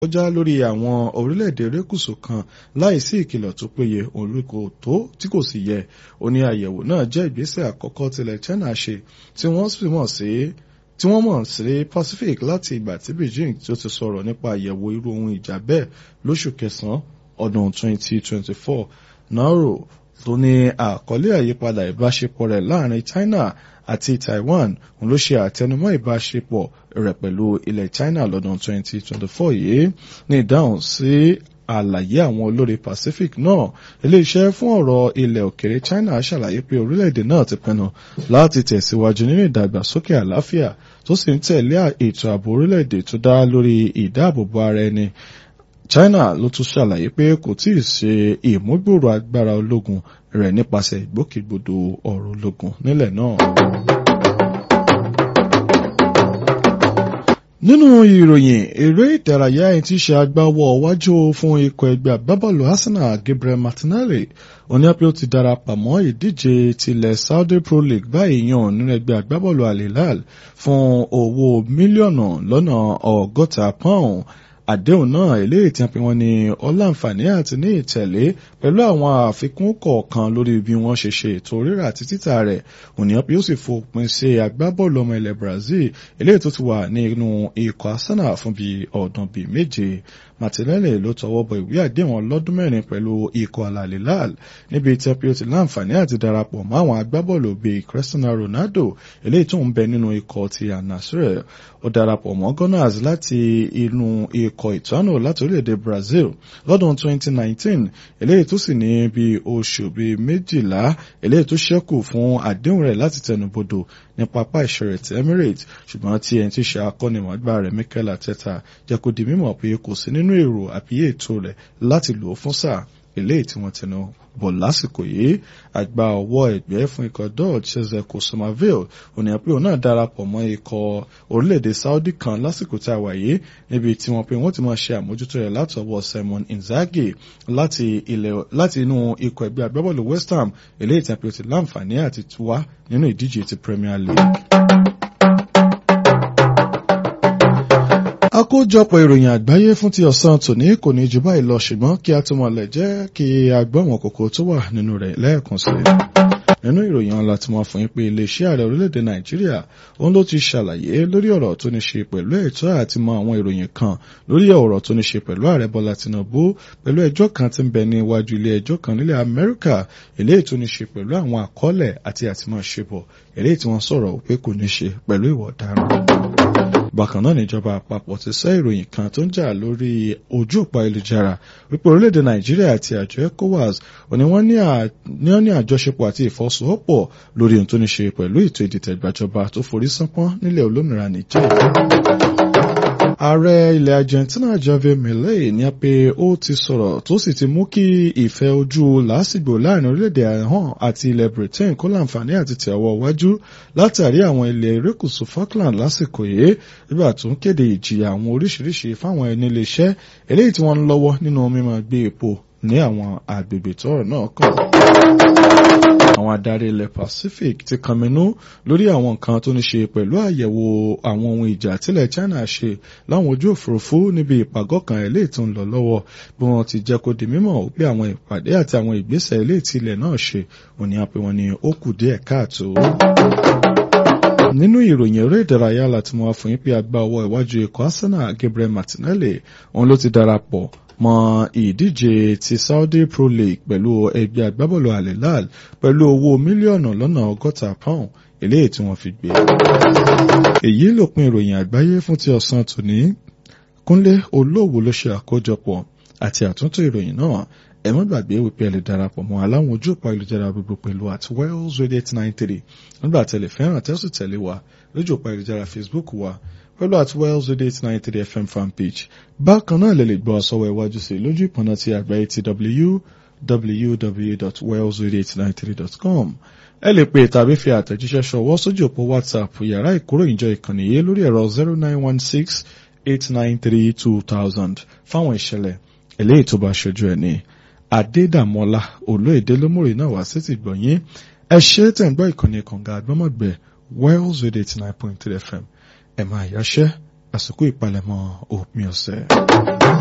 kọjá lórí àwọn orílẹ̀-èdè erékùṣù kan láìsí ìkìlọ̀ tó péye olùkò tó tí kò sì yẹ ó ní àyẹ̀wò náà jẹ́ ìgbésẹ̀ àkọ́kọ́ tilẹ̀ China ṣe tí wọ́n sì mọ̀ sí tí wọ́n mọ̀ sí Pacific láti ìgbà tí Beijing tí ó ti sọ̀rọ̀ nípa àyẹ̀wò irú ohun ìjà bẹ́ẹ̀ lóṣù kẹsàn-án ọdún 2024 Nauro tó ní àkọlé àyípadà ìbáṣepọ̀ rẹ̀ láàrin China àti Taiwan òun ló ṣe àtẹnumọ́ ìbáṣepọ̀ rẹ̀ pẹ̀lú ilẹ̀ China lọ́dún 2024 yìí ní ìdáhùn sí àlàyé àwọn olórí Pacific náà iléeṣẹ́ fún ọ̀rọ̀ ilẹ̀ òkèrè China ṣàlàyé pé orílẹ̀-èdè náà ti pinnu láti tẹ̀síwájú nínú ìdàgbàsókè àlàáfíà tó sì ń tẹ̀lé ètò ààbò orílẹ̀-èdè tó dá lórí ìdáàbòbò ara ẹni China ló tún ṣàlàyé pé kò tí ì ṣe ìmúgbòòrò agbára ológun rẹ̀ nípasẹ̀ ìgbòkègbodò ọ̀rọ̀ ológun nílẹ̀ náà. nínú ìròyìn eré ìdárayá ẹni tí í ṣe agbáwọ̀ wájú fún ikọ̀ ẹgbẹ́ agbábọ́ọ̀lù Arsenal Gabriel Martinelli oníyàpẹ́ ó ti darapọ̀ mọ́ ìdíje tilẹ̀ Saudi Pro League báyìí yàn nínú ẹgbẹ́ agbábọ́ọ̀lù Al Hilal fún owó mílíọ̀nù lọ́nà ọgọ́ta pọ́ùn àdéhùn náà eléyìí tí wọ́n ní ọláǹfààní àti ní ìtẹ̀lé pẹ̀lú àwọn àfikún kọ̀ọ̀kan lórí bí wọ́n ṣe ṣe ètò rírà àti títà rẹ̀ ònìyàn bí ó sì fòpin sí agbábọ́ọ̀lù ọmọ ilẹ̀ Brazil eléyìí tó ti wà nínú ikọ̀ Arsenal fún bíi ọdún bíi méje Martinelli ló tọwọ́ bọ ìwé àdéhùn ọlọ́dún mẹ́rin pẹ̀lú ikọ̀ Al Hilal níbi tí ó ti láǹfààní àti darapọ̀ mọ́ àwọn agbábọ́ọ̀lù bíi Cristiano Ronaldo eléyìí tó ń bẹ nínú ikọ̀ ti Al-Nassr ó darapọ̀ mọ́ Gunners láti inú ikọ̀ ìtọ́nù láti orílẹ̀-èdè Brazil lọ́dún 2019 eléyìí tó sì ní bí oṣù bíi méjìlá eléyìí tó ṣẹ́kù fún àdéhùn rẹ̀ láti tẹnubodò ní pápá ìṣeré ti Emirates ṣùgbọ́n tí ẹni tí ṣe akọ́nimọ̀ọ́gbá rẹ̀ Mikel Arteta jẹ́ kó di mímọ̀ pé kò sí nínú èrò àbí ètò rẹ̀ láti lò ó fún sáà eléyìí tí wọ́n tẹnu bọ̀ lásìkò yìí àgbà ọwọ́ ẹgbẹ́ fún ikọ̀ dodge chezeko somerville ònìyàn pé òun náà darapọ̀ mọ́ ikọ̀ orílẹ̀-èdè Saudi kan lásìkò tí a wà yìí níbi tí wọ́n pé wọ́n ti máa ṣe àmójútó rẹ̀ láti ọwọ́ Simon Inzaghi láti ilẹ̀ láti inú ikọ̀ ẹgbẹ́ agbábọ́ọ̀lù West Ham eléyìí tí a pè ó ti láǹfààní àti wá nínú ìdíje ti Premier League. àkójọpọ̀ ìròyìn àgbáyé fún ti ọ̀sán tòní kò ní jù báyìí lọ ṣùgbọ́n kí a tó mọ̀lẹ̀ jẹ́ kí a gbọ́ àwọn kókó tó wà nínú rẹ̀ lẹ́ẹ̀kan sí i. nínú ìròyìn ọ̀la tí wọ́n fún yín pé iléeṣẹ́ ààrẹ orílẹ̀-èdè nàìjíríà òun ló ti ṣàlàyé lórí ọ̀rọ̀ tó ní ṣe pẹ̀lú ẹ̀tọ́ àti mọ àwọn ìròyìn kan lórí ọ̀rọ̀ tó ní ṣe pẹ̀lú ààrẹ bọ́lá tinubu pẹ̀lú ẹjọ́ kan tí ń bẹ ní iwájú ilé ẹjọ́ kan nílẹ̀ amẹ́ríkà eléyìí tó ní ṣe pẹ̀lú àwọn àkọọ́lẹ̀ àti àtìmọ̀ṣepọ̀ eléyìí tí wọ́n sọ̀rọ̀ pé kò ní ṣe pẹ̀lú ìwà ọ̀daràn bákan náà níjọba àpapọ̀ ti sọ ìròyìn kan tó ń jà lórí ojú òpó ayélujára wípé orílẹ̀-èdè nàìjíríà àti àjọ ecowas òní wọ́n ní àjọṣepọ̀ àti ìfọwọ́sowọ́pọ̀ lórí ohun tó ní ṣe pẹ̀lú ètò ìdìtẹ̀gbàjọba tó forí sánpọ́n nílẹ̀ olómìnira nìjẹ́ ààrẹ ilẹ̀ Argentina Javier Milei ní pé ó ti sọ̀rọ̀ tó sì ti mú kí ìfẹ́ ojú làásìgbò láàrin orílẹ̀-èdè hàn àti ilẹ̀ Britain kó láǹfààní àti tẹ̀wọ́ wájú látàrí àwọn ilẹ̀ erékùṣù Falkland lásìkò yìí nígbà tó ń kéde ìjìyà àwọn oríṣiríṣi fáwọn ẹni iléeṣẹ́ eléyìí tí wọ́n ń lọ́wọ́ nínú mímọ́ gbé epo ní àwọn àgbègbè tọ́rọ̀ náà kàn àwọn adarí ilẹ̀ Pacific ti kànmínú lórí àwọn nǹkan tó ní ṣe pẹ̀lú àyẹ̀wò àwọn ohun ìjà tílẹ̀ China ṣe láwọn ojú òfurufú níbi ìpàgọ́ kan eléyìí tó ń lọ lọ́wọ́ bí wọ́n ti jẹ́ kó di mímọ̀ pé àwọn ìpàdé àti àwọn ìgbésẹ̀ eléyìí tí ilẹ̀ náà ṣe òní àpè wọn ni ó kù díẹ̀ káàtó nínú ìròyìn eré ìdárayá láti mọ àfọyín pé àgbà ọwọ́ iwájú ikọ̀ Arsenal Gabriel Martinelli òun ló ti darapọ̀ mọ́ ìdíje ti Saudi Pro League pẹ̀lú ẹgbẹ́ agbábọ́ọ̀lù Al Hilal pẹ̀lú owó mílíọ̀nù lọ́nà ọgọ́ta pound eléyìí tí wọ́n fi gbé. èyí lópin ìròyìn àgbáyé fún ti ọ̀sán tòní Kúnlé Olóòwò ló ṣe àkójọpọ̀ àti àtúntò ìròyìn náà ẹ má gbàgbé wípé ẹ lè darapọ̀ mọ́ aláwọn ojú òpó ayélujára gbogbo pẹ̀lú at Wells Radio eight nine three nígbà tẹ̀lé fẹ́ràn tẹ́sù tẹ̀lé wa lójú òpó ayélujára Facebook wa pẹ̀lú at Wells Radio eight nine three FM fan page bákan náà lè lè gbọ́ ọ̀sọ́wọ́ iwájú sí lójú ìpọ̀nà ti àgbáyé ti www.wellsradio893.com ẹ lè pè tàbí fi àtẹ̀jíṣẹ́ ṣọwọ́ sójú òpó WhatsApp yàrá ìkóròyìnjọ ìkànnì yìí lórí ẹ̀rọ zero nine one six eight nine three two thousand fáwọn ìṣẹ̀lẹ̀ eléyìí tó bá ṣojú ẹ̀ ní adédàmọ́lá olóyèdè lómòrè náà wá sí ti gbọ̀nyìn ẹ ṣe tẹ̀ ń gbọ́ ìkànnì kànga àgbọ́mọ̀gbẹ́ wells radio eighty nine point three fm ẹ̀ máa yáṣẹ́ àsìkò ìpalẹ̀mọ́ òpin ọ̀sẹ̀.